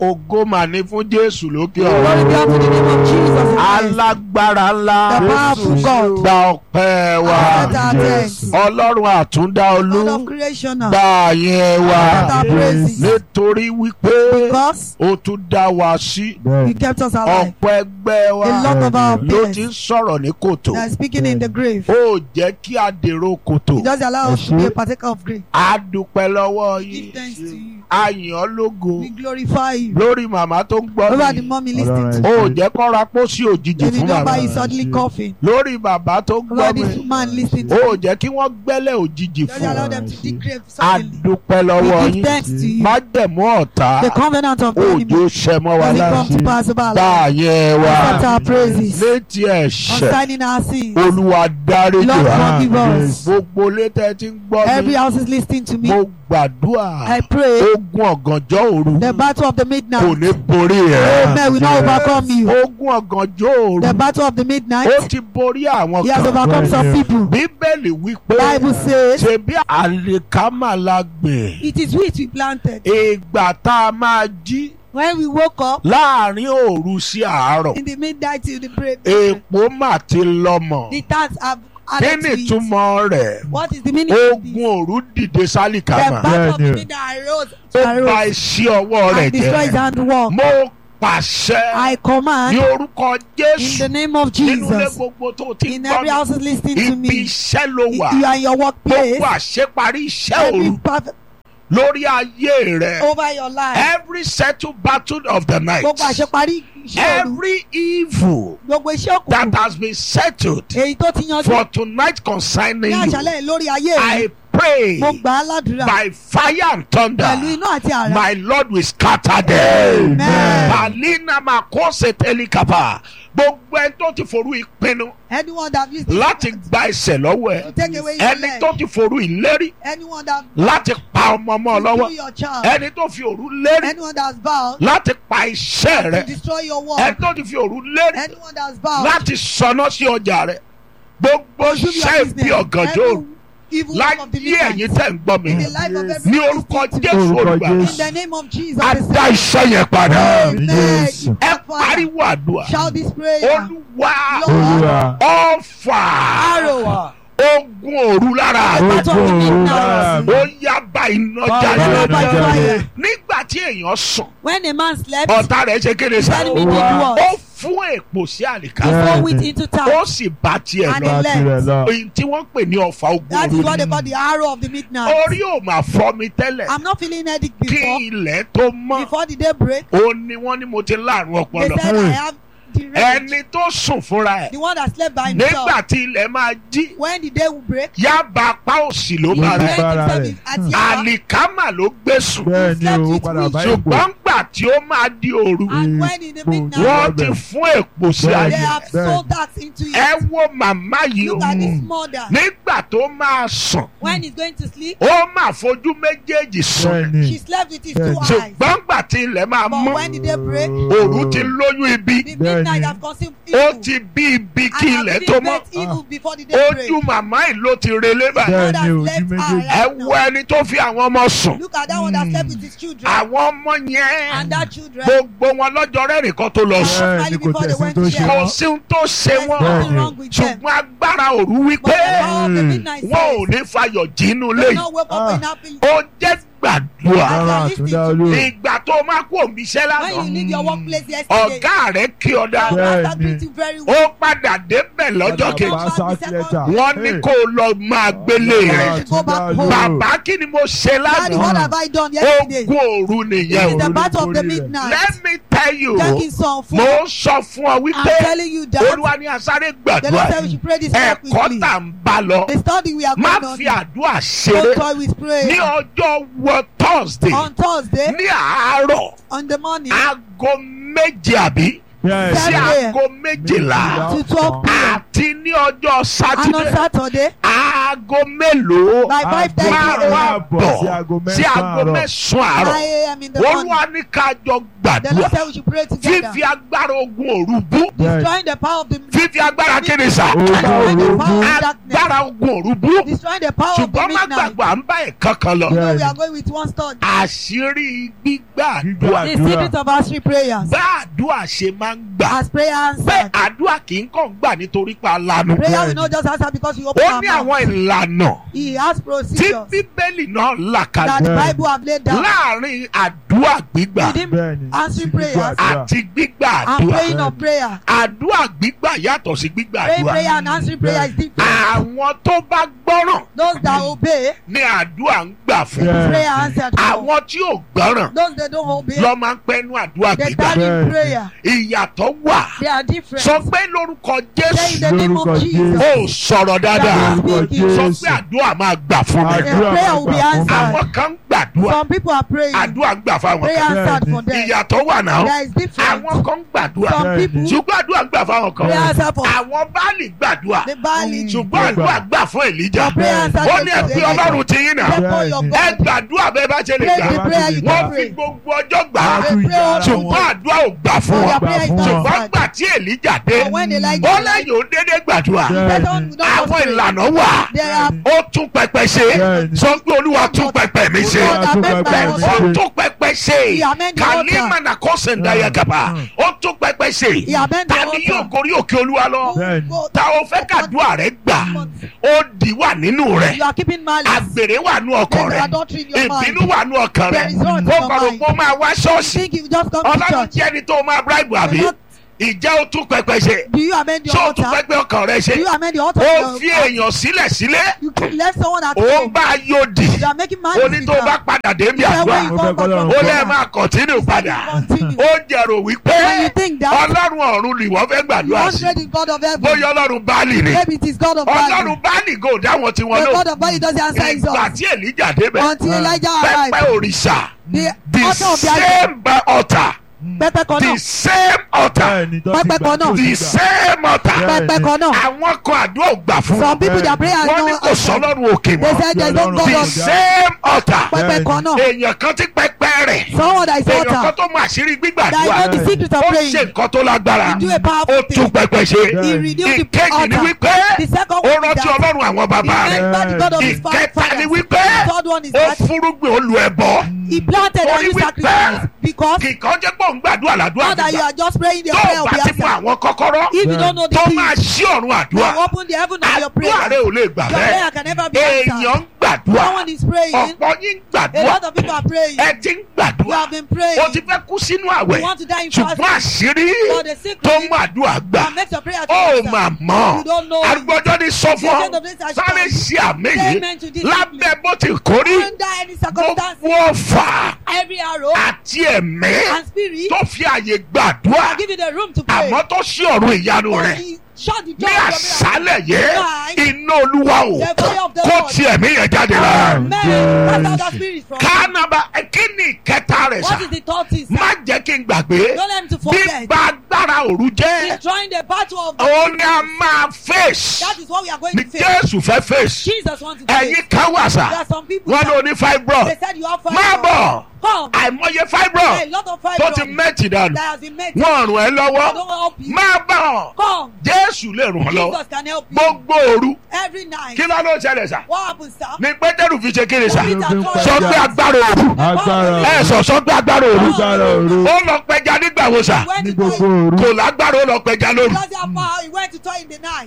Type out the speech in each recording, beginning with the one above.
ògo mà ní fún jésù lókè Glory ọ̀run be unto the name of Jesus in Christ. alágbára ńlá The powerful God. gba ọpẹ́ wa Accept our thanks. ọlọ́run àtúndá olú God of creation. gba àyẹn wa Accept our praises. nítorí wípé Because ó tún dá wa sí He kept us alive. ọ̀pọ̀ ẹgbẹ́ wa A lot of our ló ti ń peers sọ̀rọ̀ ní kòtò they are speaking in the grave. ó jẹ́ kí a dèrò kòtò He doesn't allow us to be a partaker of grave. a dúpẹ́ lọ́wọ́ Give yín thanks to you. a yìn ọ́ lógo We glorify you. lórí màmá tó ń gbọ́ Over the mi mommy listening to ó jẹ́ kọ́ra pósí òjijì David fún Number màmá is suddenly coughing. lórí bàbá tó ń Over gbọ́ this mi man listening to ó jẹ́ kí wọ́n gbẹ́lẹ̀ òjijì Doesn't fún allow un them to dig grave a suddenly. dúpẹ́ lọ́wọ́ We give yín thanks to you. májẹ̀mú ọ̀tá The covenant of the òjò enemy ṣẹ mọ́ wa doesn't lára come to pass over our bá life. àyẹn wa Accept our praises. létí ẹ̀ṣẹ̀ Concerning our sins. olúwa dáríjì Lord wa forgive us. gbogbo létẹ̀ tí ń gbọ́ Every mi house is listening to me. mo gbàdúrà I pray ogun ọ̀gànjọ́ òru the battle of the kò midnight. ní borí rẹ̀ Amen. We not overcome you. ogun ọ̀gànjọ́ òru The battle of the ó midnight. ti borí àwọn He has kan overcome some people. bíbélì wípé Bible says ṣebí àlìkámà la gbìn it is wheat we planted. ìgbà tá a máa jí When we woke up láàrin òru sí àárọ̀ in the midnight till the break, èèpo mà ti lọ́mọ the tax have kí added ni to it. ìtumọ̀ rẹ̀ What is the meaning of this? ogun òru dìde The sálìkámà battle of the Yeah, midnight arose, ó bà arose iṣẹ́ ọwọ́ rẹ̀ and destroyed his jẹ́ handwork. mo pàṣẹ I ní command orúkọ in Jésù the name of nínú ilé Jesus. gbogbo tó ti In gbọ́ every house mi is listening to ibi me. iṣẹ́ ló wà You are in your workplace. gbogbo àṣeparí iṣẹ́ Every òru perfect lórí ayé rẹ̀ over your life. every settled battle of the night Gbogbo àṣeparí iṣẹ́ òru. every evil Gbogbo iṣẹ́ that òkùnkùn. has been settled Èyí tó ti yanjú for tonight concerning ní you àṣálẹ̀ lórí ayé I mi. pray Mo gbà á ládùúrà by fire and thunder pẹ̀lú iná àti àrá. my lord will scatter them. Amen. Balina Makose Telikapa. Gbogbo ẹni tó ti forú ìpinnu Anyone that used láti gba ẹsẹ̀ lọ́wọ́ to ẹ̀. take away your Ẹni leg. tó ti forú ìlérí Anyone that láti pa ọmọ ọmọ to lọ́wọ́. kill your child. Ẹni tó fi òru lérí Anyone that's vowed láti pa iṣẹ́ to rẹ̀. destroy your Ẹni work. tó ti fi òru lérí Anyone that's vowed láti sọná sí ọjà rẹ̀. Gbogbo to do iṣẹ́ your ìbí business. ọ̀gànjọ́ òru. Every evil work of the Láyé ẹ̀yin midnight. tẹ̀ ń gbọ́ mi. In the life of every Ní orúkọ listening to me. Jésù Orúkọ Olùgbàlà. Jésù. In the name of Jesus. A the dá iṣẹ́ yẹn padà. Amen. Jésù. Ẹ Step forward. pariwo àdúrà. Shout this prayer. Olúwa Olúwa. ọ̀fà Arrow. ogun òru lára The mi. battle of the Ogun midnight. òru. ó yá bá iná Fire jáde. by fire. nígbà tí èèyàn sùn When a man slept, ọ̀tá rẹ̀ ṣe kéde sá. enemy did Olúwa. what? ó fún èpò sí àlìká. Yeah. Throw it into ó town. sì bá tiẹ̀ And lọ. he Bá tirẹ̀ lọ. èyí tí wọ́n pè ní ọ̀fà ogun That is òru what they ni. call the arrow of the midnight. orí ò máa fọ́ mi tẹ́lẹ̀. I'm not feeling headache kí before. ilẹ̀ tó mọ́. Before the day break, ó ní wọ́n ní mo ti láàrún they ọpọlọ. said I have the rage. ẹni tó sùn fúnra ẹ̀. The one that slept by himself. nígbà tí ilẹ̀ máa jí. When the day will break, yaba apá òsì ló he bá Ló rẹ̀. went bára himself rẹ̀. at Yaba. àlìkámà ló gbé sùn. bẹ́ẹ̀ ni slept o with padà which? bá ìbò. ṣùgbọ́n gbà tí ó máa di òru. And when in the Boom. midnight, wọ́n ti fún èpò sí Bẹ́ẹ̀ they ayé. have Bẹ́ẹ̀. sold that into ẹ it. wo màmá yìí o. Look at this mother. nígbà tó máa sùn When he's going to sleep, ó máa fojú méjèèjì sùn. bẹ́ẹ̀ ni she slept with his Bẹ́ẹ̀. two eyes. ṣùgbọ́n gbà tí ilẹ̀ máa But mọ́ when the day break, òru ti lóyún ibi. the Bẹ́ẹ̀ midnight ni. have consumed ó evil. ti bí ibi And kí have ilẹ̀ been tó mọ́. birthed evil before the day break. ojú màmá yìí ló ti relé báyìí. Bẹ́ẹ̀ Mother ni ojú left her méjèèjì. ẹ right wo now. ẹni tó fi àwọn ọmọ sùn. Look at that one that slept with his children. àwọn ọmọ yẹn And that children. gbogbo wọn lọ́jọ́ rẹ́rìn kan tó lọ sùn. bẹ́ẹ̀ ni kò tẹ̀sí tó ṣe kò wọ́n. sí ohun tó ṣe There's wọ́n. Bẹ́ẹ̀ nothing ni. wrong with them. ṣùgbọ́n agbára òru But wípé the power of the midnight wọn ò says, ní fayọ̀ jínú do léyìí. not wake up Ah. in happy. ó jẹ́ gbàdúrà. As you Rárá are listening àtúndá to olú. me, ìgbà tó máa kú òmíṣẹ́ when you lánàá leave your workplace yesterday, ọ̀gá rẹ̀ kí ọ your dá. Bẹ́ẹ̀ master ni. greet you very well. ó padà débẹ̀ lọ́jọ́ Padà kejì. bá sack letter. wọ́n ní Hey. kó o lọ máa gbélé Rárá rẹ̀. Go back àtúndá home. olú. bàbá kí ni mo ṣe Daddy, what lánàá. have I done yesterday? ogun òru It nìyẹn is o. the òru battle of the lórí rẹ̀. midnight. let me tell you Jẹ́ kí n sọ fún mo ọ. ń sọ fún ọ I'm wípé telling you that olúwa ní asáré the Lord gbàdúrà said we should pray this prayer ẹ̀kọ́ quickly. tà ń bá lọ The study we are má going on. fi àdúrà Don't ṣeré toy with ní prayer. ọjọ́ wọ thursday On Thursday, ní àárọ̀ on the morning, aago méje àbí Yes. sí Seven a.m. aago méjìlá to 12 p.m. àti ní ọjọ́ And on sátidé Saturday, aago mélòó by 5:30 márùn a.m. àbọ̀ sí aago sí aago mẹ́sàn-án àárọ̀. mẹ́sàn-án 9 àárọ̀ a.m. in the morning. olúwa ní ká jọ The Lord gbàdúrà said we should pray together. fífi agbára ogun òru bú Destroying the power of the fífi fífi agbára kéde sà Destroying the power of darkness. agbára ogun òru bú Destroying the power of the ṣùgbọ́n má midnight. gbàgbọ́ à ń bá ẹ̀kan kan lọ You know we Bẹ́ẹ̀ni. are going with one stone. àṣírí gbígbà àdúrà The secret of answering prayers. bá àdúrà ṣe máa ń gbà As prayer pé answered. àdúrà kì í kàn gbà nítorí pa lanu Prayer will not just answer because you open ó your ní mouth. àwọn ìlànà He has tí procedures bíbélì náà là that kalẹ̀ the Bẹ́ẹ̀ni. Bible have laid down. láàrin àdúrà gbígbà Within Bẹ́ẹ̀ni. answering Sí gbígbọ́ prayers àdúrà. àti gbígbà and àdúrà praying of prayer. àdúrà gbígbà yàtọ̀ sí gbígbà Praying àdúrà prayer and answering prayer is different. àwọn tó bá gbọ́ràn Those that obey, ní àdúrà ń gbà fún Bẹ́ẹ̀ni. prayer answered. for. àwọn tí ò gbọ́ràn Those that don't obey, lọ́ máa ń pẹ́nu àdúrà they gbígbà tarry in Bẹ́ẹ̀ni. prayer. ìyàtọ̀ wà They are different. sọ pé lórúkọ Say in jésù the name Lórúkọ of Jesus. ó sọ̀rọ̀ dáadáa Lórúkọ sọ Jésù. pé àdúrà máa gbà fún mi Àdúrà prayer máa will be gbà fún mi. answered. àwọn kan ń gbàdúrà Some people are praying. àdúrà ń gbà fáwọn Prayer kan answered Bẹ́ẹ̀ni. for them. ìyàtọ̀ wà náà There is difference. àwọn kan ń gbàdúrà Some Bẹ́ẹ̀ni. people, ṣùgbọ́n àdúrà ń gbà fáwọn kan prayer answered for àwọn báàlì gbàdúrà the Bali. ṣùgbọ́n àdúrà gbà fún èlíjà Your prayer answered ó for ní ẹ pé Elijah. ọlọ́run ti yín náà Therefore your ẹ God. gbàdúrà bẹ́ẹ̀ bá ṣe lè Pray gbà the prayer you wọ́n can fi pray. gbogbo ọjọ́ gbà á They pray all ṣùgbọ́n àdúrà ò gbà fún Your wọn prayer is fún wọn. ṣùgbọ́n answered. gbà tí èlíjà dé But when Elijah ó lẹ́yìn ó dédé gbàdúrà Bẹ́ẹ̀ni. They don't- don't àwọn pray. ìlànà wà There are ó tún pẹpẹ ṣe Bẹ́ẹ̀ni. sọ pé olúwa tún pẹpẹ mi ṣe God that make my Bẹ́ẹ̀ni. altar. ó tún pẹpẹ ṣe He amend the kàní altar. mànà kọ́sẹ̀ ńdáyà gàba ó tún pẹpẹ ṣe He amend the ta ni altar. yóò gorí òkè olúwa lọ Bẹ́ẹ̀ni. ta o fẹ́ kàdúrà rẹ gbà ó di wà nínú rẹ You are keeping malice. àgbèrè wà nú ọkàn There is rẹ adultery in your mind. ìbínú wà nú ọkàn rẹ There is wrath in ó your kọ̀rọ̀ mind. pé ó máa wá You ṣọ́ọ̀ṣì think you just come to ọlọ́run church. jẹ́ ẹni tó máa bribe àbí You're not- ìjẹ́ ó tún pẹpẹ ṣe Do you amend your ṣé ó tún altar? pẹpẹ ọkàn rẹ ṣe Do you amend the altar? ó of fi your- èèyàn sílẹ̀ sílẹ̀ You can left someone at ó ń home. bá a yóò dì You are making ó malice. ní with tó them. bá padà dé bí He said àdúrà when you Ó come fẹ́ back from k'Ọlọ́run ó kọ́. lè prayer, máa kọ̀tínú padà continue. ó jẹ̀rò wípé When you think that ọlọ́run ọ̀run ni wọ́n fẹ́ you gbàdúrà sí hundred is God of heaven, bóyá ọlọ́run báàlì ni maybe it is God of Bali. ọlọ́run báàlì gò dáwọn tí wọ́n The lò God of Bali doesn't answer his ìgbà own. tí èlíjà débẹ̀ Until Elijah pẹpẹ arrived, òrìṣà the the altar of the same altar pẹpẹ kan the náà, same altar Bẹ́ẹ̀ni, tó ti Pẹpẹ gbà kan tó náà. ti the gbà. same altar Bẹ́ẹ̀ni. pẹpẹ kan náà. àwọn kan àdúrà ò gbà fún Some wọn people their prayer wọ́n ní no kò answer. sọ́lọ́run òkè They mọ́ said there is no Ọlọ́run God the of same altar pẹpẹ kan náà. èèyàn kan ti pẹpẹ rẹ̀ Someone that is èèyàn kan altar. tó mọ àṣírí That gbígbàdúrà is not the secret of ó praying. ṣe nǹkan tó lágbára He do a ó powerful tún thing. pẹpẹ ṣe He renewed the ìkejì ni altar. wípé The second ó one is rántí that ọlọ́run àwọn bàbá he rẹ̀ remembered the God of his ìkẹta ni fathers. wípé The third one is ó that fúrúgbìn olú ẹbọ he planted Ó and ní he wípé sacrificed because kìkan jẹ́ pé òun gbàdúrà làdúrà now that you gbígbà are just praying the tó prayer o will bá be ti mú answered. àwọn kọ́kọ́rọ́ If you don't know the tó key, máa ṣí ọ̀run àdúrà now open the heaven of your àdúrà prayer. rẹ ò lè gbà Your bẹ́ẹ̀ prayer can never be answered. èèyàn ń gbàdúrà Someone is praying. ọ̀pọ̀ yín ń A gbàdúrà lot of people are praying. ẹ ti ń You gbàdúrà have been praying. o ti fẹ́ kú sínú You àwẹ̀ want to die in ṣùgbọ́n fasting. àṣírí But the secret tó mú àdúrà gbà that makes your prayer to ó answer. mà mọ̀ You don't know. arúgbọ́jọ́ ní sọ fún The ọ end of this I sáré shall ṣe àmì say yìí amen to this lábẹ́ bó ti kórí Under any circumstance, gbogbo ọ̀fà every arrow àti ẹ̀mí and spirit tó fi àyè gbàdúrà will give you the room to pray. àmọ́ tó ṣí ọ̀run ìyanu But rẹ̀ he shut the ní door of your miracle. àṣálẹ̀ yẹ Tonight, iná olúwa o The fire of the kó Lord. ti ẹ̀mí yẹn jáde lára Amen. Cast out that spirit from you. kánaba kí ni ìkẹta rẹ̀ sà What is the third thing, sir? má jẹ́ kí n gbàgbé Don't let him to forget. gbígba agbára òru jẹ́ Destroying the battle of the òun ni a máa fèsì That is what we are going ní to face. jésù fẹ́ fèsì Jesus wants to face. ẹ̀yin kan wà sà There are some people wọ́n that- ló ní fibroid They said you have five. má bọ̀ Come. àìmọye A fibroid lot of tó five ti mẹ́tì dànù that has been made. wọ́n rùn ẹ́ I lọ́wọ́ don't help you. má bọ̀ Come. jésù lè rùn ọ́ lọ́wọ́ Jesus can help you. gbogbo òru Every night. kí ló ló ṣẹlẹ̀ sà What happens, sir? ní pétérù fi ṣe kéré sà Peter told sọ us pé agbára òru Agbára ẹ sọ sọ pé agbára òru Agbára òru. ó lọ pẹja nígbà wo sà When ní he gbogbo told òru. kò lágbára ó lọ pẹja lóru Because he had power, he went to toy in the night.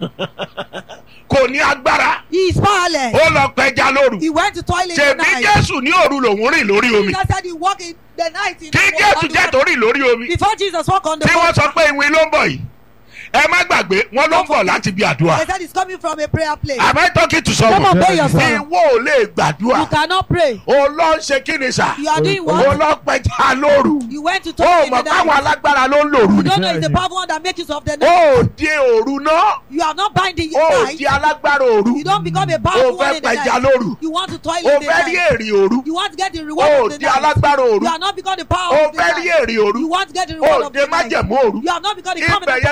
kò ní agbára He is powerless. ó lọ pẹja lóru He went to toilet in the ṣèbí night. jésù ní òru lòún rìn lórí omi Jesus said he walk in the night in kí the jésù water. jẹ́ torí lórí omi Before Jesus walk on the tí wọ́n water, sọ pé ìwé ló ń bọ̀ yìí ẹ má gbàgbé wọ́n ló ń bọ̀ láti bí àdúrà they said he's coming from a prayer place. am I talking to Come someone on, pay yourself. ìwọ ò lè You gbàdúrà cannot pray. o lọ ń ṣe kí ni sà You are doing o what? lọ pẹja lóru You went to o toilet in mọ̀ the káwọn night. alágbára ló ń lòru You ni don't know it's the Bẹ́ẹ̀ni. powerful one that makes use of the night. o ò di òru náà You are not binding o your ò night. di alágbára òru You don't become a o powerful one fẹ́ in the pẹja night. lóru You want to toilet o in the fẹ́ rí night. èrè òru You want to get the o reward ò of the di night. alágbára òru You are not become the power o of the fẹ́ rí night. èrè òru You want to get the o reward ò of di the night. májẹ̀mú òru You have not become the ibẹ̀ covenant yẹn of the kọ́ ni mò ń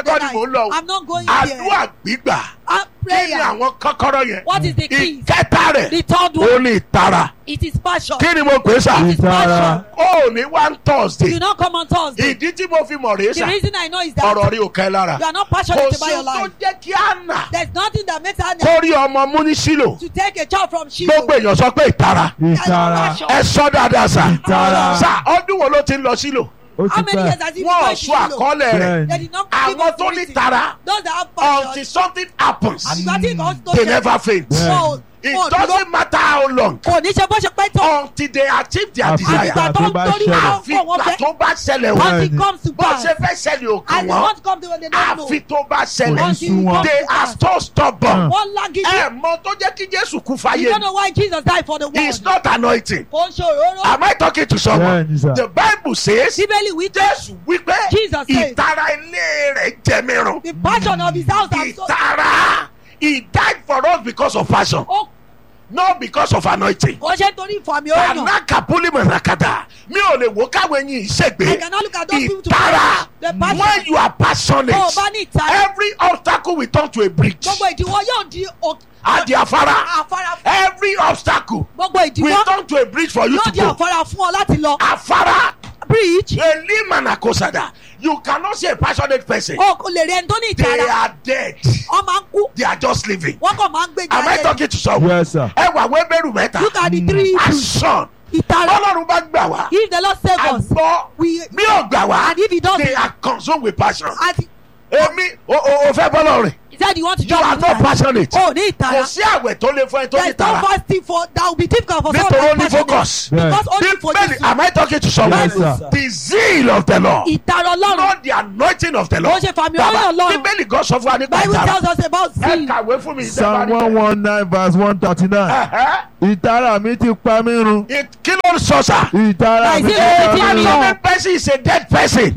mò ń lọ I'm not going àdúrà there. gbígbà Uh, kí ni prayer. àwọn kọ́kọ́rọ́ yẹn What is the key? ìkẹta rẹ̀ The third ó one. ní ìtara It is passion. kí ni mo pè é sà It is Ìtara. passion. ó ní one thursday You not come on Thursday. ìdí tí mo fi mọ̀ rèé The sà reason I know is that ọ̀rọ̀ rí òkè lára you are not kò passionate sí about your ohun tó life. jẹ́ kí á nà There's nothing that makes her kó rí ọmọ mú ní sílò to take a child from Shiloh. gbogbo èèyàn sọ pé ìtara Ìtara. Passion. ẹ sọ dáadáa sà Ìtara. sà ọdún wo ló ti ń lọ sílò Ó How ti many years pẹ́. has he been wọn ò going to sọ Shiloh? àkọọ́lẹ̀ rẹ̀ Bẹ́ẹ̀ni. They did not give àwọn us tó ní reason. tara Those that have until passion. something happens Àgbà tí nǹkan tó they ṣe- never faint Bẹ́ẹ̀ni. it Wọn ò dúró. doesn't matter how long Kò ní ṣe bó ṣe pẹ́ tó. until they achieve their Àfi desire Àgbà tó tó ń bá torí ṣẹlẹ̀. wọn àfi kò wọ́n ìgbà fẹ́. tó bá ṣẹlẹ̀ Once wọ́n it comes to bó pass. ṣe fẹ́ ṣẹlẹ̀ ò kàn And they wọ́n want to come to when they don't know. àfi tó bá ṣẹlẹ̀ Kò ní Until sú it wọn. comes they to are pass. so stubborn Wọ́n lágídí. ẹ mọ tó jẹ́ kí Jésù kú You fáyé don't know why Jesus died for the world. it's not anointing Kò ń ṣe òróró. am I talking to someone Bẹ́ẹ̀ni sà. the Bible says Bíbélì wí pé Jésù wípé Jesus said- ìtara ilé rẹ̀ jẹ mìíràn the passion of his house has so. ìtara he died for us because of passion Ó not because of anointing. kò ṣe torí ìfàmì òyàn. anakapuli manakata mi ò lè wo káwọn ẹyin I ìṣègbè cannot look at those people to ìtara The passion. when you are passionate Tó o bá ní ìtara. every obstacle will turn to a bridge Gbogbo ìdíwọ́ yóò di o- adi afara afárá. every obstacle Gbogbo will ìdíwọ́ turn to a bridge for you yóò to di go afárá fún ọ láti lọ. afara Bridge. elimanakosada you cannot see a passionate person O kò lè rí ẹni tó ní they ìtara. are dead Wọ́n máa ń kú. they are just living Wọ́n kàn máa ń gbé am I jáde. talking to someone Yes sir. ẹ wà wẹ́bẹ̀rù mẹ́ta Look at the three issues. action Ìtara. bọ́lọ́run bá gbà wá If the Lord save us. àgbọ̀ We mi ò gbà wá and if he does they it. are consumed with passion. Àti èmi o o o fẹ́ bọ́lọ̀ rìn he said you want to you join are me. not passionate O ní kò ìtara. sí àwẹ̀ tó lè fún ẹ tó There ní is no tara fasting for that will be difficult for someone nítorí ó to ní be passionate. focus Bẹ́ẹ̀. Because only for bíbélì Jesus. am I talking to someone Yes, sir. the zeal of the Lord Ìtara Ọlọ́run. not the anointing of the Ó Lord ṣe fàmì Bàbá, ọlọ́run Ọlọ́run. bíbélì gan sọ fún wa nípa Bible ìtara tells us about ẹ sin. kàwé fún mi Psalm one one nine verse one thirty nine. Ẹ̀hẹ́. Ìtara mi ti pa mí run. It- kí ló ń sọ sà Ìtara mi ti Nàìjíríà pa ti mí rí run. ọ. passionate person is a dead person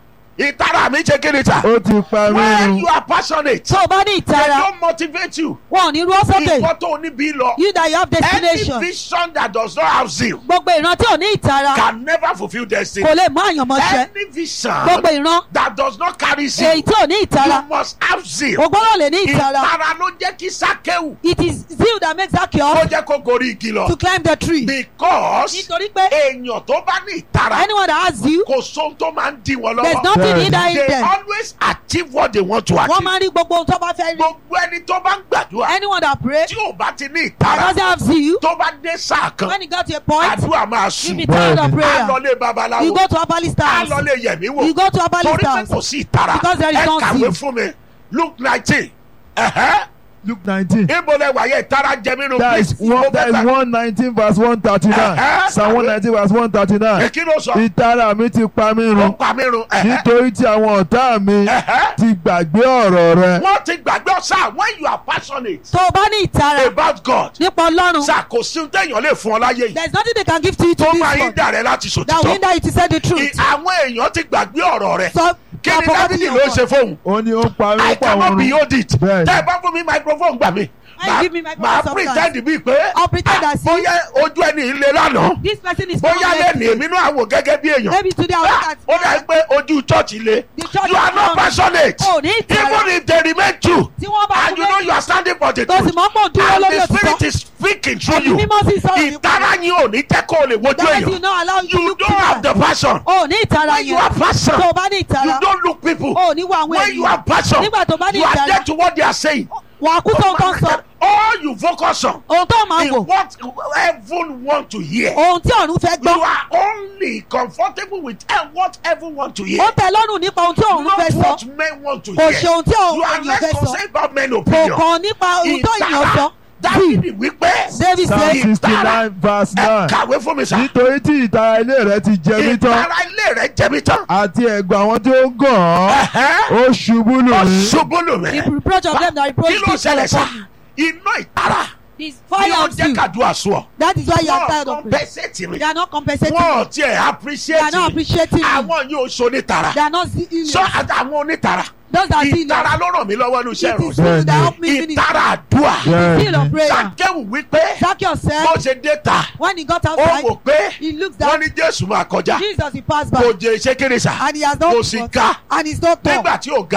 ìtara mi ṣe kí ni ta Ó ti pa mí when run. you are passionate Tó o bá ní they ìtara, don't motivate you wọn ò ní rú ọ́ sókè. ìfọ́ tó ní bí lọ. You that you have any destination. vision that does not have zeal Gbogbo ìran tí ò ní ìtara can never fulfil destiny. kò lè mú àyànmọ́ ṣẹ. any vision Gbogbo ìran that does not carry zeal èyí tí ò ní ìtara. you must have zeal. O gbọ́dọ̀ lè ní ìtara. ìtara ló jẹ́ kí sákéwù It is zeal that makes ó Zacchaeus jẹ́ kó gorí igi to lọ. climb the tree. because Nítorí pé èèyàn tó bá ní ìtara anyone that has zeal, kò sóhun tó máa ń dí wọn there is lọ́wọ́. nothing Bẹ́ẹ̀ni. hindering they them. always achieve what they want to Wọ́n achieve. máa ń rí gbogbo ohun tó bá fẹ́ rí. gbogbo ẹni tó bá ń gbàdúrà Anyone that pray tí ò bá ti ní and ìtara doesn't have zeal, tó bá dé sáà kan when he got to a point, àdúrà máa you sùn. be tired of Bẹ́ẹ̀ni. á prayer. lọ lé You babaláwo go to herbalist á house. lọ lé yẹ̀mí wò You go to herbalist torí pé house. kò sí ìtara Because there is ẹ no kàwé zeal. fún mi luke nineteen ẹ̀hẹ́ Luke nineteen. ibo lẹ wàyẹ ìtara jẹ mí nù That is one that is one nineteen verse one thirty nine. Uh-huh. Psalm one nineteen verse one thirty nine. èkí ló sọ Ìtara mi ti pa mí ó run. pa mí run ẹ̀hẹ́ Nítorí tí àwọn ọ̀tá mi ẹ̀hẹ́ ti gbàgbé ọ̀rọ̀ rẹ. wọ́n ti gbàgbé ọ̀sà when you are passionate Tó o bá ní ìtara about God nípa Ọlọ́run, sà kò sí ohun téèyàn lè fún ọ láyé yìí there is nothing they can give to you to tó this máa ń world dà rẹ láti that will sòtítọ́ hinder you to say the I- truth. àwọn èèyàn ti gbàgbé ọ̀rọ̀ rẹ So, kí ni you are dábìlì forgetting ló your ṣe fóun Ó ní ó ń pa mí I ó pa cannot òun be run. hold it Bẹ́ẹ̀ni. tẹ́ ẹ bá fún mi microphone gbà mí Why you give me microphone màá sometimes? pretend bíi pé I'll pretend ah, as if- bóyá ojú ẹni ilé lánàá This person is bóyá not lẹ́nu ready. èmi náà wò gẹ́gẹ́ bí èèyàn Maybe today I will Ah, look ó dà at pé ojú chọ́ọ̀chì le The church you are is not wrong. passionate Oh, ní ìtara. even if they remain true tí wọ́n bá and you know you are standing for the tó sì truth mọ́ pọ̀ dúró and lórí the spirit òtítọ́. is speaking through Ẹ̀mí you mímọ́ sì sọ̀rọ̀ nípa ìtara rẹ̀. yín ò ní jẹ́ kó o lè wojú That is you èèyàn not allow you to you look don't have the people. passion O ní ìtara when you yẹn. have passion Tó o bá ní you ìtara. don't look people O ní wo àwọn when you ènìyàn. have passion Nígbà tó bá ní you are ìtara. dead to what they are saying Wà á kú tó nǹkan sọ. all you focus on Ohun tó máa is wò. what heaven want to hear Ohun tí ọ̀run fẹ́ you gbọ́. are only comfortable with eh, what heaven want to hear Ó tẹ́ lọ́rùn nípa ohun tí ọ̀run not fẹ́ sọ. what men want to Kò hear ṣe ohun tí you ọ̀run are èèyàn less fẹ́ sọ. concerned about men Kò opinion kàn nípa ohun tó èèyàn sọ. dábìlì wípé David Psalm says, sixty nine verse ẹ nine. kàwé fún mi sá Nítorí tí ìtara ilé rẹ ti jẹ mí tán. ìtara ilé rẹ jẹbi tán Àti ẹ̀gbọ́n àwọn tí ó gàn án. Ẹ̀hẹ́. Ó ṣubú lù ó mí. ṣubú lù mí the reproach of them that reproach kí ló people ṣẹlẹ̀ sá upon iná ìtara This ni fire ó of jẹ́ you. kàdúrà sùn ọ That is why you are tired wọ́n of it. compensate mi They are not compensating. wọ́n you. tiẹ̀ They are appreciate not mi appreciating you. àwọn yóò so nítara They are not seeing sọ you. àwọn onítara Those that see ìtara you. ló ràn mí lọ́wọ́ ní iṣẹ́ It is ìròyìn you that help me finish. ìtara àdúrà Seal of Bẹ́ẹ̀ni. prayer. sàkéwù wípé Zacchaeus bó said ṣe dé ta when he got ó outside, wò pé he looks wọ́n down. ní jésù máa kọjá Jesus he passed kò by jẹ iṣẹ́ kéré sà and he has kò not sì ga and he's not tall. nígbà tí ò ga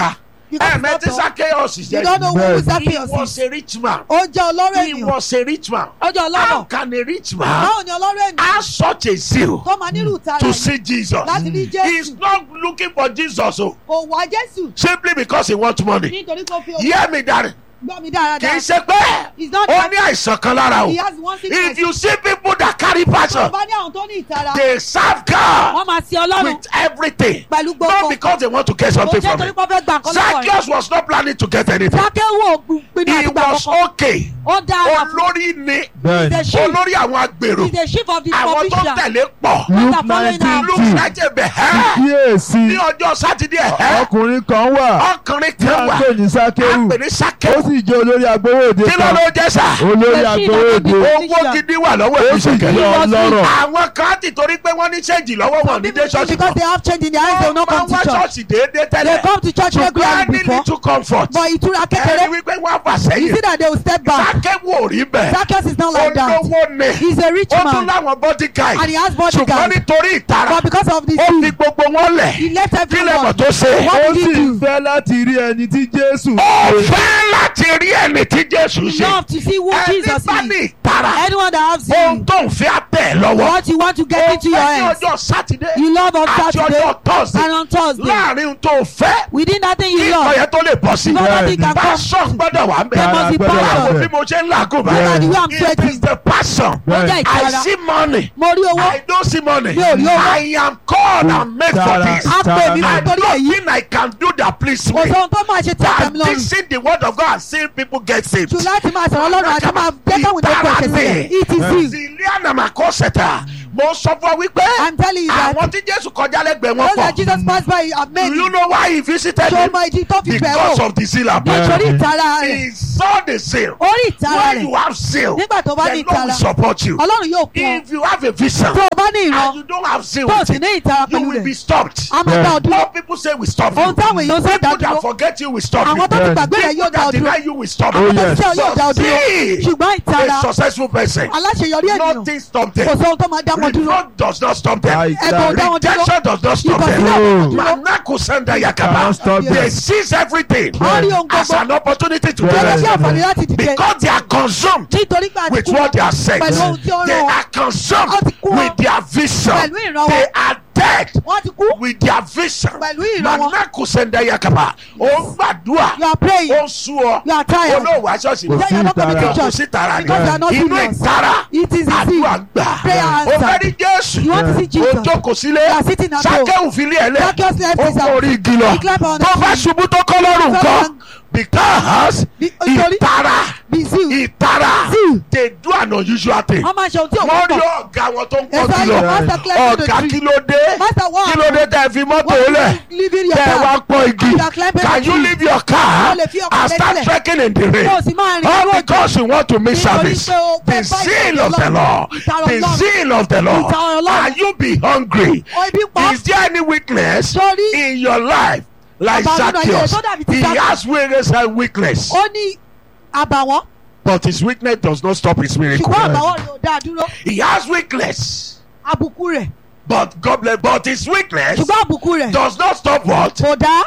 Because ẹ mẹ́tí it's not Zacchaeus You jẹ́ don't know who Bẹ́ẹ̀ni. Zacchaeus he was is. a rich man Ó jẹ́ ọlọ́rọ̀ he ènìyàn. was a rich man Ó jẹ́ how ọlọ́rọ̀. can a rich man Báwo ni ọlọ́rọ̀ ènìyàn have such a zeal tó máa nílùú tara to yìí see Jesus láti rí he's Jésù? not looking for Jesus o Kò wá Jésù simply because he want money nítorí kó fi owó hear me daddy gbọ́ mi kì í dáradára. ṣe pé He's not ó ní àìsàn kan lára o He has one sickness. if you see people that carry Tó passion bá ní àwọn tó ní ìtara. they serve God Wọ́n máa sin Ọlọ́run with everything pẹ̀lú not gbogbo. because they want to get Kò something jẹ́ from torí it pé ó fẹ́ gba nǹkan lọ́wọ́ rẹ̀. Zacchaeus was not planning to get anything Sákéwò pinnu he àti gbà was kọ̀ọ̀kan. okay Ó dára fún olórí ni bẹ́ẹ̀ni the sheep. olórí àwọn agbèrò He's the chief of the àwọn tó provision. tẹ̀lé pọ̀ luke What are following nineteen up? luke two ṣàjẹ́ bẹ̀ ẹ́ ní kíyèsí ọjọ́ sátidé ẹ̀ ọkùnrin kan wà ọkùnrin tí kan a ń wà pè ní á sákéwù pè ní ó sákẹ́wù sì jẹ́ olórí agbowóde kí ló kan ló jẹ́ sà olórí The sheep agbowóde of the owó gidi wà lọ́wọ́ ó sì jẹ́ ìṣẹ̀kẹ̀ ọlọ́rọ̀ àwọn kan ti torí pé wọ́n ní ṣéǹjì lọ́wọ́ wọn Some ní people dé ṣọ́ọ̀ṣì because they have change in their eyes they will not máa come wá to church. ṣọ́ọ̀ṣì déédéé They tẹ́lẹ̀ come to church ṣùgbọ́n regularly ní before little comfort but ìtura ẹni kékeré wípé wọ́n fà you sẹ́yìn see that they will step back. sákẹ́wù ò rí bẹ́ẹ̀ Zacchaeus is not like that. olówó ni He's a rich ó tún man láwọn bodyguard and he has ṣùgbọ́n bodyguard nítorí ìtara but because of the ó fi sin gbogbo wọn lẹ̀ he left kí lẹ́mọ̀ everyone. tó ṣe What ó did he sì do? fẹ́ láti rí ẹni tí jésù ó ṣe fẹ́ láti rí ẹni tí Jésù He ṣe love to see who ẹni Jesus bá ní is. ìtara Anyone that has ohun sin, tó ń fi àtẹ̀ lọ́wọ́ what you want to get into your ó fẹ́ ní hands, ọjọ́ sátidé you love on àti Saturday ọjọ́ tọ́sídẹ̀ẹ́ and on Thursday. láàrin ohun tó fẹ́ Within that thing kí you ìkọ̀ love, yẹn tó lè bọ̀ sí before that thing can passion come, gbọ́dọ̀ wà ń there bẹ̀ must be Gbọ́dọ̀ wà báwo passion. bí mo ṣe ń làágùn Look at the way báyìí I'm it is sweating. the passion Ó jẹ́ Bẹ́ẹ̀ni. I ìtara. see money Mo rí owó, I don't see money Mi ò rí owó. I am called and made for Tara. this á pè mí I nítorí don't èyí. think I can do that please Kò me sóhun tó máa ṣe tí a than tẹ̀mí lọ́rùn. teaching the word of God and seeing people get saved. Jù láti máa sọ̀rọ̀ lọ́rùn àti máa jẹ́ káwọn ènìyàn kọ̀ ẹ̀ṣẹ̀ sílẹ̀. It is you. Ziliana Makoseta mo sọ fún ọ wípé I'm telling you that àwọn tí Jésù kọjá lẹ́gbẹ̀ẹ́ wọn those that pọ̀ Jesus passed by have made do you know why he visited ṣé o him mọ ìdí tó fi bẹ̀ because wò of the zeal and Yeah. passion nítorí ìtara rẹ̀ he saw the zeal orí ìtara when you rẹ̀ have zeal nígbà tó bá the ní Lord will ìtara support you Ọlọ́run yóò kún ọ if you have a vision tó o bá ní ìran and you don't have zeal tó o with sì it ní ìtara you pẹ̀lú will be rẹ̀ stopped a máa dá ọ dúró what people say will stop ohun you táwọn èèyàn sọ dá people that dúró forget you will stop you àwọn tó ti Yeah. gbàgbé rẹ̀ yóò people dá ọ that dúró deny you will stop Oh, you yes. tó yóò dá ọ dúró See, ṣùgbọ́n ìtara a successful person aláṣeyọrí ènìyàn nothing stop kò them sóhun tó máa dá wọn dúró reproach does not stop them Right. ẹ̀bùn ò dá wọn dúró rejection does not stop ìkọ̀sílẹ̀ them ò dá wọn dúró manako sanda yakaba Cannot stop they them. seize everything wọ́n rí ohun as gbogbo an opportunity to Yeah. gẹ́gẹ́ bí bless àǹfààní láti dìde because they are consumed nítorí pé àti with kú what they are saying pẹ̀lú ohun tí ó they rán wọn are consumed Wọ́n ti kú with their vision pẹ̀lú ìran they wọn are dead wọ́n ti kú with their vision Pẹ̀lú ìran wọn. manako sanda yakaba ó ń gbàdúrà you are praying ó ń sú ọ you are tired olóòwò aṣọ́ọ̀ṣì Kò mọ́ sí you are not coming to ìtara. kò church sí tara ni because you are not inú serious ìtara it is easy àdúrà ń gbà prayer ó fẹ́ answer rí jésù you want to see ó Jesus jókòó sílé you are sitting at home sákẹ́wù fi lé ẹ lẹ̀ Zacchaeus left ó his house. forí igi lọ He climbed on the tó bá tree. ṣubú tó kọ́ lọ́rùn So nǹkan long. because Bí- nítorí- ìtara be zeal ìtara Zeal. they do an unusual thing wọ́n máa ṣe ohun tí òun wọ́n rí pọ̀ ọ̀gá wọn tó ń Yes, kọ́ sir, kí your lọ master climbed to the ọ̀gá tree. kí ló dé Master, what kí ló dé tẹ́ fi mọ́tò What lẹ̀ you leaving your tẹ́ ẹ wá car pọ́n igi You are climbing can the you tree. leave your car O lè fi ọkọ̀ and rẹ start sílẹ̀. trekking in the rain kó o sì máa rìn all lórí òjò because you want to miss Nítorí service pé o the fẹ́ bá zeal ìtàn of the Ọlọ́run. Lord Ìtara the Ọlọ́run. zeal of the Lord Ìtara Ọlọ́run. are you be hungry o ibi pọ̀ is there any weakness Sórí- in your life like Bàbá nínú ayé rẹ̀ Zacchaeus tó dàbí ti he Zacchaeus. has weakness and weakness ó ní àbàwọ́n but his weakness does not stop his miracle ṣùgbọ́n àbàwọ́n rẹ̀ ò dáa dúró he has weakness àbùkù rẹ̀ but God bless but his weakness ṣùgbọ́n àbùkù rẹ̀ does not stop what kò dá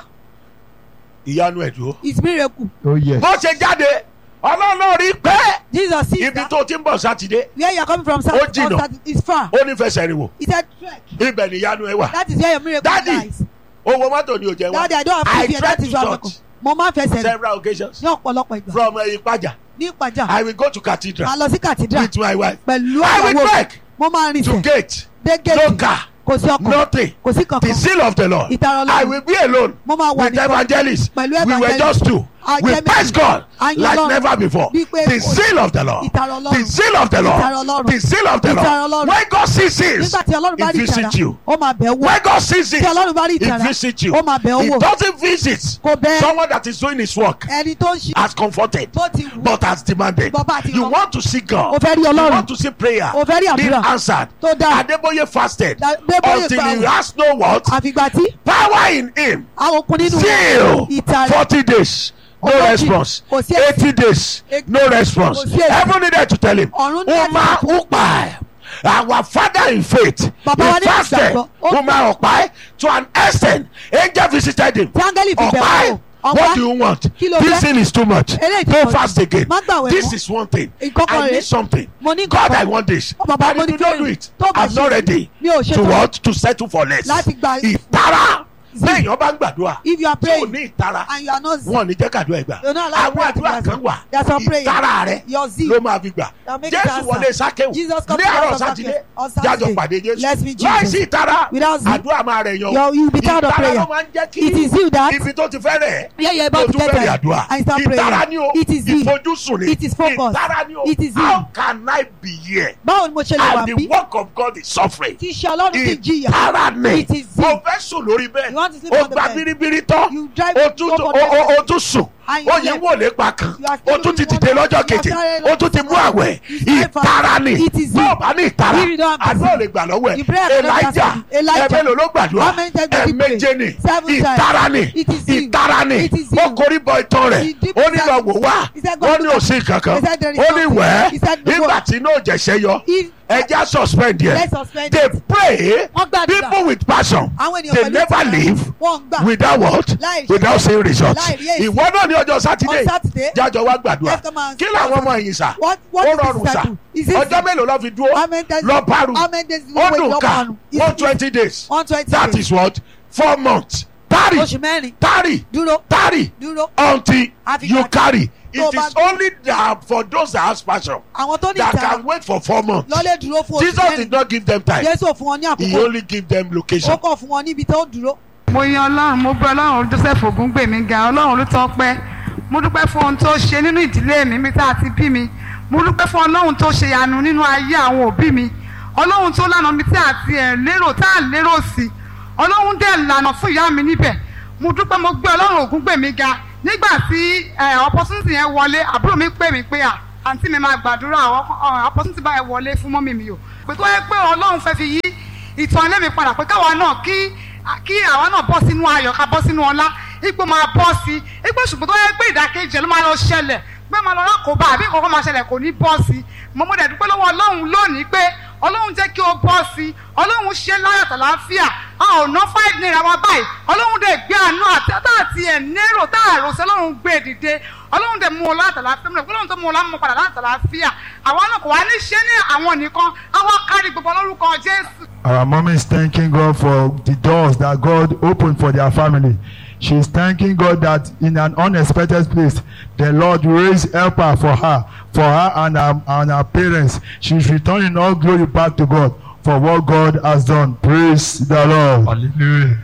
ìyanu ẹ̀ dúró his miracle Oh yes. bó ṣe jáde ọlọ́run náà rí pé Jesus see ibi that tó ti ń bọ̀ sátidé where you are coming from Ó south jìnnà. south is far ó ní fẹsẹ̀ rìn wò he said trek ibẹ̀ ni ìyanu ẹ̀ wà that is where your miracle Daddy, lies owó mọ́tò ni ò jẹ́ wá daddy I don't have I to fear tried that is to why I'm church mo máa ń fẹsẹ̀ rìn several occasions ní ọ̀pọ̀lọpọ̀ ìgbà from ẹ̀yìn pàjà ní ìpàjà I will go to cathedral máa lọ sí cathedral with my wife pẹ̀lú I will ìyàwó trek mo máa rìn to sẹ̀ gate dé no gate car kò sí ọkọ̀ nothing kò sí the kankan seal of the Lord Ìtara Ọlọ́run. I will be alone mo máa wà with nìkan evangelists Pẹ̀lú we were evangelist. just two A we jẹ́ praise méjì. God A yin like Ọlọ́run. never before Bí pé the kò- seal of the Lord Ìtara Ọlọ́run. the seal of the Ìtara Lord Ọlọ́run. the seal of the Ìtara Lord Ọlọ́run. when God sees this nígbà tí ọlọ́run bá he rí ìtara visits you ó máa bẹ̀ wò when God sees it tí ọlọ́run bá rí he ìtara visits you ó máa bẹ̀ he wò doesn't visit kò bẹ̀ someone that is doing his work ẹni tó ń ṣe as comforted bó ti wù but as demanded Bàbá àti you ìrọ̀rùn. want to see God o fẹ́ rí you ọlọ́run want to see prayer o fẹ́ rí being àdúrà answered tó dáa Adeboye fasted Da- Adébóyè until he gbààwẹ̀. has no what àfìgbà tí power in him àwọn okun nínú still ìtara forty days no Ogójì. response Kò sí èsì. eighty days Eight- no response Kò sí èsì. heaven needed to tell him Ọ̀run ní uma láti sọ upa our father in faith Bàbá wa he ní fasted ìgbàgbọ́. Ó uma ọ̀pá to an extent angel visited him tí áńgẹ́lì fi bẹ̀ ọ̀pá wò Ọ̀wá. what do you want Kí ló this fẹ́? thing is too much Eléyìí ti go pọ̀ jù. fast again Má gbàwẹ̀ this mọ́. is one thing Ìkọ́kọ̀ I rèé. need something Mo ní God nǹkan. I want this Ó, bàbá, and mo if ní you don't do kílódé? it Tó bá I'm not ṣe- ready mi ò ṣe to tán. what to settle for less Láti gba- ìtara See. lẹ́yìn ọba ń gbàdúrà if you are tí ò praying ní ìtara and you are not wọn ò ní jẹ́ kàdúrà ẹgbà You're not allowed to àwọn pray àdúrà to kan God. wà There's some prayer. ìtara rẹ your zeal ló máa fi gbà That make jésù it wọlé answer. sákéwù Jesus come ní to àárọ̀ house of sátidé Zacchaeus on jájọ Saturday. pàdé Let's jésù meet Jesus. láìsí ìtara Without zeal. àdúrà máa rẹ̀ yan You're- you'll be tired of ìtara prayer. ló máa ń jẹ́ kí It is you that- ibi tó ti fẹ́ rẹ̀ Yeah, you're ló about to tún get bẹ̀rẹ̀ there àdúrà and start ìtara praying. ni o It is zeal. ìfojúsùn ni It is focus. ìtara ni o It is zeal. how can I be here báwo ni mo ṣe lè wà and the bí work of God is suffering tí iṣẹ́ ọlọ́run ti jìyà ìtara ni It is zeal. mo fẹ́ sùn lórí You want to bẹ́ẹ̀ sleep o on the gba bed. biribiri tán You drive o tún over o- the o- bed. o tún sùn And you o yìí slept. wò lè pa kan You are o still tún ti doing dìde one lọ́jọ́ thing. kejì You are o tún ti mú àwẹ̀ You slept for- ìtara ni It is bó zeal. o bá ní ìtara If you don't have àdúrà ò zeal. lè gbà lọ́wọ́ You ẹ̀ pray and never elijah answer. Elijah. ẹ̀mẹ́lò ló gbàdúrà How many times did he pray? ẹ̀mẹ́jẹ ni Seven times. ìtara ni It is zeal. ìtara ni It is ó zeal. korí bọ ìtàn rẹ̀ He did ó ní lọ that. wò wá He said, "Go ó do ní that." òsín kankan He said, "There is ó ní nothing." wẹ́ẹ́ He said, "No." nígbà tí iná òjẹ̀ṣẹ́ yọ If- ẹja suspend yẹ Let's suspend they it. pray Wọ́n gbàdúrà. people with passion àwọn ènìyàn they pẹ̀lú never ìtara. leave wọ́n ń gbà without what Láì ṣe- without seeing results láì rí èsì. ìwọ náà ní ọjọ́ sátidé On Saturday, jájọ wá gbàdúrà let's come and- kí làwọn ọmọ yìí sà What- what ó is this rọrùn sà cycle? Is it- ọjọ́ mélòó lọ fi dúró How many days- lọ paru how many days ó wait dùn lọ ká paru? Is one it- twenty days one twenty that days. is what four months tarry oṣù mẹ́rin tarry dúró tarry dúró until Àfi you gbà- carry tó it bá- is only that for those that have passion àwọn tó ní that ìtara can wait for four months lọ́lẹ̀ dúró fún oṣù Jesus mẹ́rin did not give them time Jésù ò fún wọn ní he àkókò only give them location. ó kàn fún wọn níbi tó dúró mo yan ọlọ́run mo gbé ọlọ́run joseph ògúngbèmí ga ọlọ́run ló tọ́ pẹ́ mo dúpẹ́ fún ohun tó ṣe nínú ìdílé mi mi tá a ti bí mi mo dúpẹ́ fún ọlọ́run tó ṣe yanu nínú ayé àwọn òbí mi ọlọ́run tó lànà mi tí a ti ẹ̀ lérò tá a lérò sí ọlọ́run dẹ̀ lànà fún ìyá mi níbẹ̀ mo dúpẹ́ mo gbé ọlọ́run ògúngbèmí ga nígbà tí ẹ̀ opportunity yẹn wọlé àbúrò mi pè mí pé à àǹtí mi máa gbàdúrà ọ- opportunity báyẹn wọlé fún mọ́mì mi o pé tó yẹ pé ọlọ́run fẹ́ fi yí ìtàn ilé mi padà pé káwa náà kí kí àwa náà bọ́ sínú ayọ̀ ká bọ́ sínú ọlá ipò máa bọ́ sí ipò ṣùgbọ́n tó yẹ pé ìdákejì ẹ̀ ló máa lọ ṣẹlẹ̀ pé máa lọ rákòbá àbí nǹkan kan máa ṣẹlẹ̀ kò ní bọ́ sí mo mọ̀ dẹ̀ dúpẹ́ lọ́wọ́ ọlọ́run lónìí pé ọlọ́run jẹ́ kí o bọ́ sí ọlọ́run ṣe láyọ̀ tàlàáfíà a ò ná five naira wa báyìí ọlọ́run dẹ̀ gbé àánú àti tá àti ẹ̀ nérò tá àrò sí ọlọ́run gbé dìde ọlọ́run dẹ̀ mú ọ láti àlàáfíà mo dẹ̀ ọlọ́run tó mú ọ láti padà láti àlàáfíà àwọn náà kò wá ní ṣe ní àwọn nìkan àwọn kárí gbogbo lórúkọ jésù. Our mom is thanking God for the doors that God opened for their family. She is thanking God that in an unexpected place, the Lord raised helper for her, for her and her, and her parents. She is returning all glory back to God for what God has done. Praise the Lord. Hallelujah.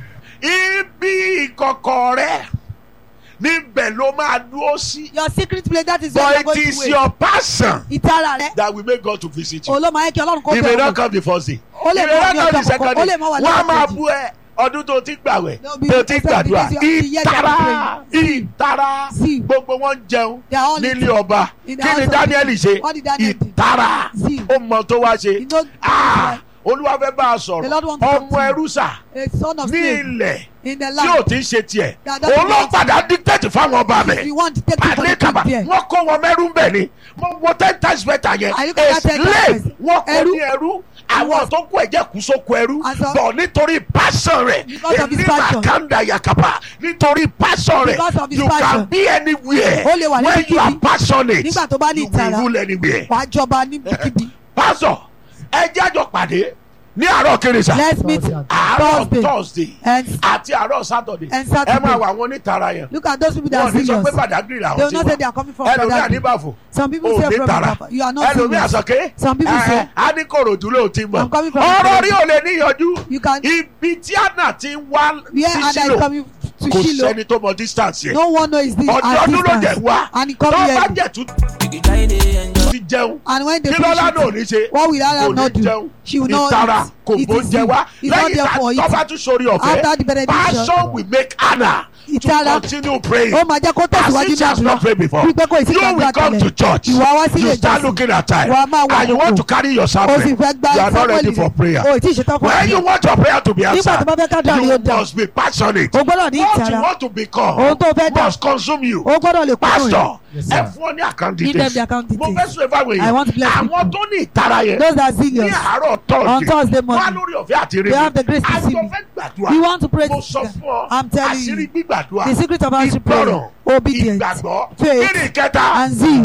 ibi ìkọ̀kọ̀ rẹ̀ níbẹ̀ ló máa dúró sí. your secret place that is where you are but going it to is wait your passion ìtara rẹ that will make God to visit you. olóòmọ ayé kí ọlọ́run kó he may bẹ̀rẹ̀ not wò come the first day. Ó lè he may má not ní come the ọjọ́ second àkọ́kọ́, ó day. lè má wà wọ́n á lọ́jọ́ máa kejì. bú ẹ ọdún tó ti gbàwẹ̀ No, be- tó ti because gbàdúrà you are- you are ìtara praying. ìtara See. gbogbo wọn ń jẹun They are all nílé eating. ọba In the kí ni house of Daniel the- ṣe What did Daniel do? ìtara See. ó mọ tó wá ṣe You know- Ah, olúwa fẹ́ bá a The sọ̀rọ̀ Lord wants to talk ọmọ to you. ẹrú sà a son of ní slave ilẹ̀ in the tí ò land ti ń ṣe tiẹ̀ That doesn't òun ló belong to padà dictate fáwọn ọba if bẹ̀ you want to take people to àlékàbà keep there wọ́n kó wọn mẹ́rú ń bẹ̀ ni mo wo ten times better yẹn Are you gonna a take slave that wọ́n kó ẹrú? ní ẹrú àwọn tó kó ẹ̀jẹ̀ kú sóko ẹrú And so- bọ̀ nítorí passion rẹ̀ Because of his èmi passion. màkàndà yakapa nítorí passion rẹ̀ Because of his you passion. can be anywhere Ó lè wà when you are níbikíbi. passionate Nígbà tó bá ní you will ìtara. rule anywhere. wàá jọba níbikíbi pastor ẹ jẹ́ àjọ pàdé ní àárọ̀ kérésà let's meet àárọ̀ thursday thursday and àti àárọ̀ saturday And ẹ Saturday. máa wà wọn onítara yẹn look at those people that wọn are ò ní sọ serious pé Badagry they làwọn will ti not say they are coming from wà ẹlòmíà Badagry. ní bàfò some people ò say ní from tara Baba you are not ẹlòmíà serious sọké Some people say- á ní kòròdú ló ti mọ I'm coming from ọ̀rọ̀ Badagry. rí ò lè níyanjú you can ibi tí àná ti ń wá where sí Ada is sílò coming to kò Shilo sẹ́ni tó mọ distance yẹn no one knows this ọdún at ọdún ló jẹ distance wá and he tó come bá here jẹ tún ti jẹun and when they kí lọ́lá náà ò finish ní it ṣe what will kò Ada ní not do jẹun she will not ìtara eat kò it bó is jẹ wá it's not lẹ́yìn there for tó bá it tún sórí After the ọ̀fẹ́ benediction. passion will make Anna to Ìtara. continue praying ó máa jẹ́ kó tẹ̀síwájú as she has ní not prayed before wípé kò sí you gbàgbọ́ will come to àtẹlẹ church ìwà wá sí you ilé start ìjọsìn looking at time Wàá máa wà and you àkókò. want to carry your o sì suffering fẹ́ gba you are not ready for prayer o ì tí ì ṣetán fún when you àdúrà. want your prayer to be nígbà tó bá fẹ́ ká answered dùn you àríyó dà must be passionate o gbọ́dọ̀ ní what you ìtara want to become ohun tó fẹ́ dà must consume you o gbọ́dọ̀ lè kúrò pastor rẹ̀ ẹ fún ọ ní àkáǹtì Give them the account mo details. fẹ́ sọ ìfáwọ̀ I want to yẹn bless àwọn people. tó ní ìtara yẹn those that are ní serious àárọ̀ on Thursday tọ́ọ̀dì morning wá on me. lórí ọ̀fẹ́ àti rí They have the grace to see àjọ me. fẹ́ gbàdúrà We want to pray mo sọ together. fún ọ I'm telling àṣírí you. gbígbàdúrà The secret of answering prayer, ìgbọràn obedience, ìgbàgbọ́ faith, kíni ìkẹta and zeal.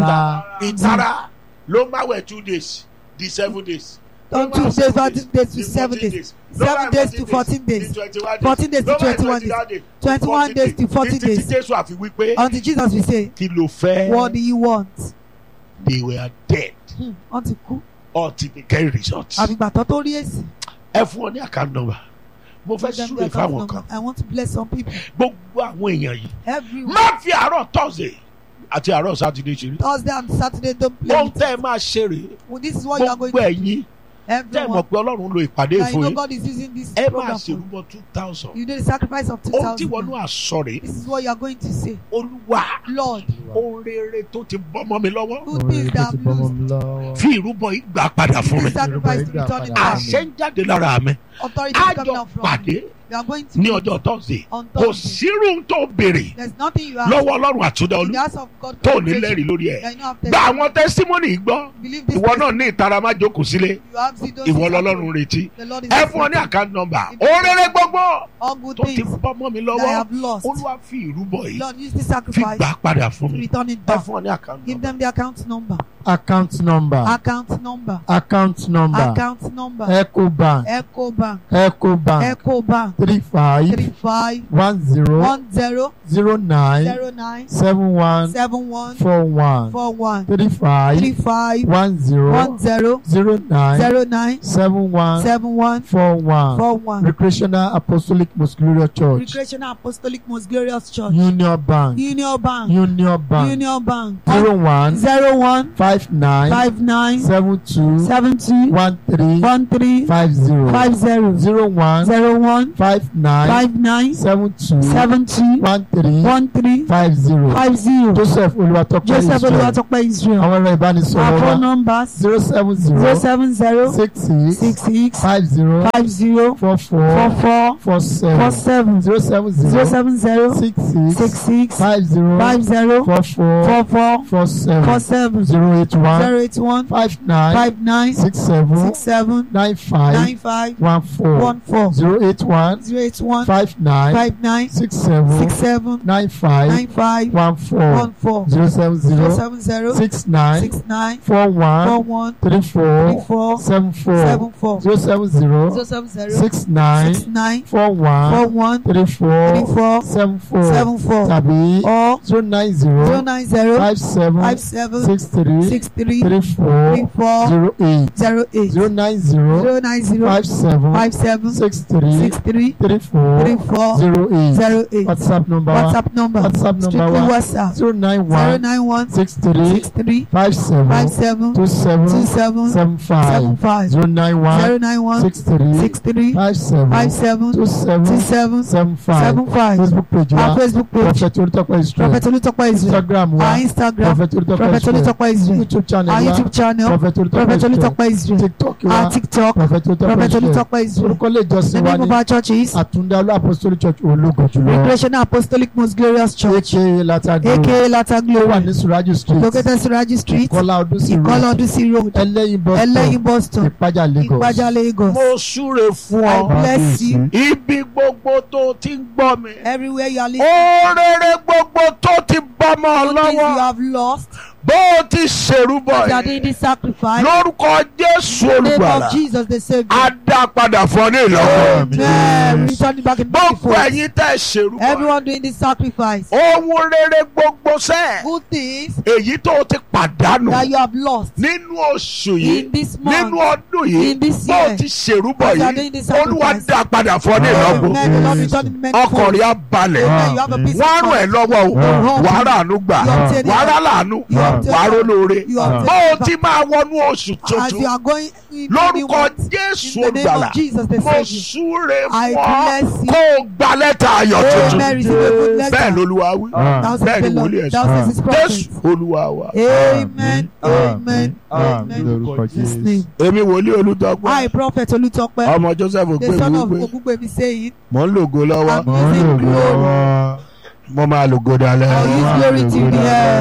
ìtara ló máa wẹ̀ two days di seven days. On two days, fourteen days to seven days. Seven days to fourteen days. Fourteen days to twenty-one days. Twenty-one days to forty títí days. jésù àfi wípé Until Jesus will say, kí ló fẹ́ What do you want? they were dead Hmm, Wọ́n ti kú. until they get results. Àbígbà tó tó rí èsì. ẹ fún ọ ní account number mo fẹ́ Give them súre their account fáwọn number. kan I want to bless some people. gbogbo àwọn èèyàn yìí Every má fi àárọ̀ thursday àti àárọ̀ saturday ṣeré Thursday and Saturday don't play. ohun with tẹ́ ẹ máa ṣe rèé Well, this is what you are going gbogbo to ẹ̀yin tẹ́ ẹ mọ̀ Everyone. pé ọlọ́run lo ìpàdé Now you ìfún know yín God is using this ẹ máa program for you. ṣèrúbọ two thousand You do the sacrifice of two ohun tí wọn thousand. náà sọ rèé This is what you are going to say. olúwa Lord, ohun rere tó ti bọ́mọ mi lọ́wọ́ good things that I've lost. fi ìrúbọ yìí gbà padà fún mi This sacrifice to return it back. àṣẹ ń jáde lára mi Authority is coming àjọ out from pàdé you. You are going to ní ọjọ́ thursday on kò Thursday. sírú tó béèrè There's nothing you have. lọ́wọ́ ọlọ́run àtúndà In olú the house of God. tó ní congregation, lẹ́rìí lórí ẹ̀ that you don't have gba testimony. àwọn testimony yìí gbọ́ Believe this. ìwọ náà testimony. ní ìtara má jókòó sílé You have see those ìwọ things lọ́lọ́run happen. retí The Lord is ẹ fún ọ ní listening. account number òrèrè gbogbo all good tó ti things bọ́mọ mi that I lọ́wọ́ have lost. olúwa fi ìrúbọ yìí Lord, use this fi sacrifice gbà padà fún to mi return it ẹ back. fún ọ ní account Give number them the account number. account number Account number. account number Account number. ecobank Echo Bank. ecobank Echo Bank. three five Three five one zero one zero zero nine zero nine seven one seven one four one four one three five three five one zero one zero zero nine zero nine seven one seven one four one four one. recreational apostolic most glorious church Recreational Apostolic Most Glorious Church. union bank Union Bank. union bank Union Bank. zero one Zero one five nine five nine seven two seven two one three one three five zero five zero zero one zero one five nine five nine seven two seven two one three one three five zero five zero. joseph olùwàtọ́pẹ́ Joseph israel Olúwatópẹ́ Israel. àwọn ẹ̀rọ ìbánisọ̀rọ̀ Our wa phone numbers zero seven zero zero seven zero six six six six five zero five zero four four four four four four seven seven zero seven zero zero seven zero six six six six five zero five zero four four four four four four seven seven zero eight one zero eight one five nine five nine six seven six seven nine five nine five one four one four zero eight one zero eight one five nine five nine six seven six seven nine five nine five one four one four zero seven zero zero seven zero six nine six nine four four one one three three four four seven four seven four zero seven zero zero seven zero six nine six nine four four one one three three four four seven four seven four tàbí or zero nine zero zero nine zero five seven five seven six three six three three four three four zero eight zero eight zero nine zero zero nine zero five seven five seven six three six three three three four four zero eight zero eight whatsapp number wa whatsapp number WhatsApp number strictly wa whatsapp zero nine zero one nine one six three six three five seven five seven two two seven seven seven seven five five zero nine zero one nine one six three six three five seven five seven two two seven seven seven five seven five facebook page our wa facebook page prophet olùtọ́pẹ́ israel prophet olùtọ́pẹ́ israel instagram wa our instagram prophet olùtọ́pẹ́ prophet israel olùtọ́pẹ́ israel youtube channel our wa youtube channel prophet prophet olùtọ́pẹ́ israel olùtọ́pẹ́ israel tiktok our wa tiktok prophet olùtọ́pẹ́ prophet israel olùtọ́pẹ́ israel orúkọ ilé ìjọsìn the wa name of ní our church is àtúndálú apostolic church ológo jùlọ recreational apostolic most glorious church aka latagbo aka latter ó wà glory ní suraju street located suraji street kọ́lá ọdúnsìn road ìkọlọ ọdúnsí road ẹlẹ́yin bus ẹlẹ́yin stop boston ìpájà lagos ìpájà lagos mo súre fún I ọ bless you ibi gbogbo tó ti ń gbọ́ mi everywhere you are listening oorere gbogbo tó ti bọ́mọ all things you lọ́wọ́ have lost bó o ti ṣèrúbọ you are doing yìí this sacrifice lórúkọ jésù in the name olùgbàlà of jesus the á saviour dá padà fún ọ ní ìlọ́wọ́ amen return it back in gbogbo beautiful ẹ̀yin tẹ́ ṣèrúbọ everyone doing this sacrifice ohun rere gbogbo sẹ́ẹ̀ good things èyí tó o ti pàdánù that you have lost nínú oṣù yìí in this nínú month ọdún yìí in this bó o year ti ṣèrúbọ as you are yìí doing this olúwa sacrifice dá padà fún ọ ní ìlọ́wọ́ amen the lord return it back ọkàn rẹ̀ á balẹ̀ amen you have a peace wọ́n á of ràn ẹ́ mind lọ́wọ́ o Yeah. wàá ràánú gbà You obtain wàá it. rà láàánú You obtain wàá it. rólóore you have bó o taken ti máa wọnú oṣù as you tuntun are going in lórúkọ month, jésù in the name olùgbàlà of jesus the mo saviour súre I fún ọ bless you. kó o gba lẹ́tà ayọ̀ tuntun amen receive a good bẹ́ẹ̀ letter lolúwa wí thou bẹ́ẹ̀ says ni the lord wòlíì ẹ̀ thou sọ says his jésù prophet olúwa wa amen amen Àmín amen lórúkọ Jesus jésù. name èmi wòlíì olùdọ́gbọ́n I prophet Olutope ọmọ joseph the son of ògbémi wípé Ogungbemi saying mò ń lògo lọ́wọ́ I'm mò ń using lògo glory lọ́wọ́ mo máa lògo dalẹ́ I'll use glory till the end